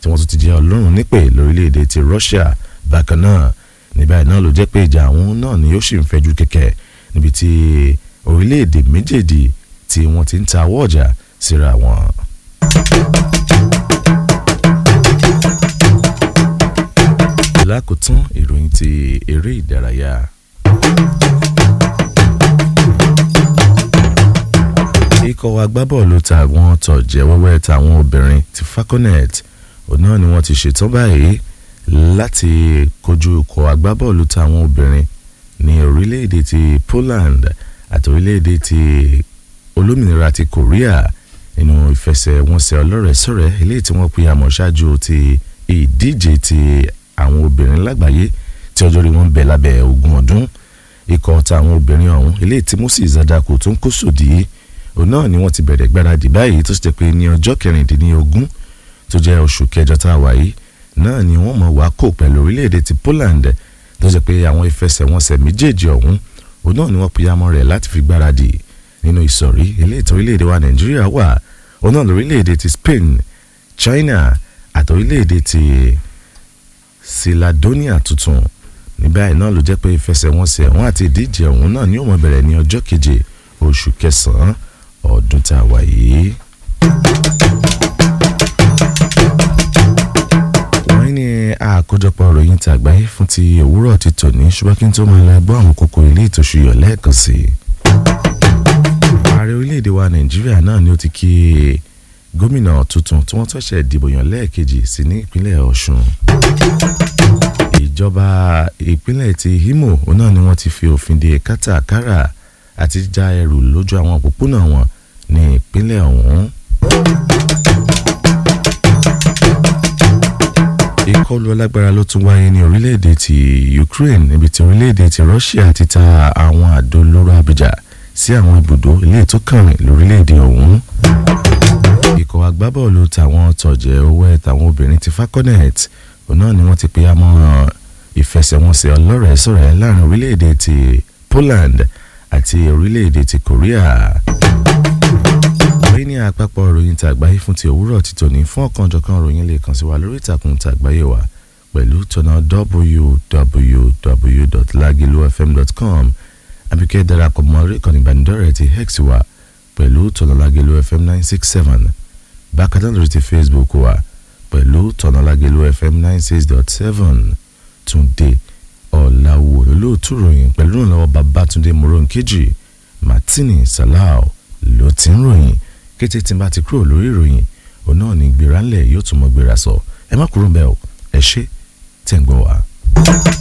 tí wọ́n tún ti jẹ́ ọlọ́run nípè lórílẹ̀‐èdè ti Russia bákan náà ní báyìí náà ló jẹ́ pé ìjà àwọn náà ni ó sì ń fẹjú kẹ̀kẹ́ níbi tí orílẹ̀‐èdè méjèèjì tí wọ́n ti ń ta owó ọjà síra wọn. lákòótán ìròyìn ti eré ìdárayá. ikọ̀ agbábọ́ọ̀lù tàwọn tọ̀jẹ̀ wẹ́wẹ́ tàwọn obìnrin ti falconet òun náà ni wọ́n ti ṣetán báyìí láti kojú ikọ̀ agbábọ́ọ̀lù tàwọn obìnrin ní orílẹ̀-èdè ti Poland àti orílẹ̀-èdè ti olómìnira ti Korea nínú ìfẹsẹ̀wọnsẹ̀ ọlọ́rẹ̀ẹ́sọ̀rẹ́ eléyìí tí wọ́n pè àmọ́ ṣáájú ti ìdíje ti àwọn obìnrin lágbàáyé tí ọjọ́ rí wọn bẹ̀ lábẹ́ ogún ọdún ikọ̀ tàwọn obìnrin ọ̀hún eléyìí tí Moses Adako tó ń kó sòdì òun náà ni wọ́n ti bẹ̀rẹ̀ gbáradì báyìí tó sì jẹ́ pé ní ọjọ́ kẹrìndínlógún tó jẹ́ oṣù kẹjọ tá a wà yìí náà ni wọ́n mọ̀ wá kó pẹ̀lú orílẹ̀-èdè ti Poland tó jẹ́ pé àwọn ìfẹsẹ̀wọnsẹ̀ méjèèjì ọ̀hún òun náà ni wọ́n pìyàmọ́ rẹ̀ láti fi gbáradì nínú ìsọ̀rí eléyìí tó orílẹ̀-èdè wa Nàìjíríà wà òun náà lórílẹ̀-èdè ti Spain China àti orílẹ̀-èdè ti Siladonia tuntun ní báyìí náà ló jẹ́ pé ìfẹsẹ̀wọnsẹ̀ wọn àti ìdíje ọ̀hún náà ni ó mọ̀ bẹ̀rẹ̀ ní ọjọ́ keje oṣù kẹsàn-án ọdún tá a wà yìí. wọ́n ní àkójọpọ̀ ìròyìn tí àgbáyé fún ti òwúrọ̀ ti tòní ṣùgbọ́n kí n tó máa lọ gbọ́ àwọn kókó ilé ìtòṣùyọ̀ lẹ́ẹ̀kan sí i. ààrẹ orílẹ̀-èdè wa nàìjíríà náà ni ó ti kí gómìnà tuntun tí wọ́n tọ́ṣẹ̀ dìbò yàn lẹ́ẹ̀kejì sí ní ìpínlẹ̀ ọ̀ṣun. ìjọba ìpínlẹ̀ ti imo òun náà ni wọ́n ti fi òfin de kátàkárà àti já ẹrù lójú àwọn òpópónà wọn ní ìpínlẹ̀ ọ̀hún. ìkọlù alágbára ló tún wáyé ní orílẹ̀-èdè ti Ukraine níbi tí orílẹ̀-èdè ti Russia ti ta àwọn àdó olóró abìjà sí àwọn ibùdó ilé tó kàrin lórílẹ̀-èdè ọ̀hún. ikọ̀ agbábọ́ọ̀lù tàwọn tọ̀jẹ̀ owó ẹ̀ tàwọn obìnrin ti falconet òun náà ni wọ́n ti pe àmọ́ ìfẹsẹ̀wọnsẹ̀ ọlọ́rẹ̀ẹ́sọ̀rẹ́ láàrin orílẹ̀-èdè ti Poland àti orílẹ̀-èdè ti Korea. wọ́n ní àpapọ̀ ìròyìn tàgbáyé fún ti òwúrọ̀ ti tòní fún ọ̀kanjọ̀kan ìròyìn lè kàn sí wa lórí ìtàkùn tàgbáyé wa pẹ̀lú tọ̀nà www.lagilufm.com àbíkẹ́ darapọ̀ mọ́ orí ìkànnì ìbánidọ́rẹ̀ẹ́ ti hex wa pẹ̀lú tọ̀nà lagilufm nine six seven bákan náà lórí ti Facebook wa pẹ̀lú tọ̀nà lagilufm nine six dot seven túnde ọ̀làwò lóòótú ròyìn pẹ̀lú ìrànlọ́wọ́ babatunde moronkeji martini salau ló ti ń ròyìn kété tí n bá ti kúrò lórí ìròyìn òun náà ní gbéra ńlẹ̀ yóò tún mọ́ gbéra sọ ẹ má kúrò ń bẹ́ẹ̀ o ẹ ṣé tẹ̀ ń gbọ́ wa.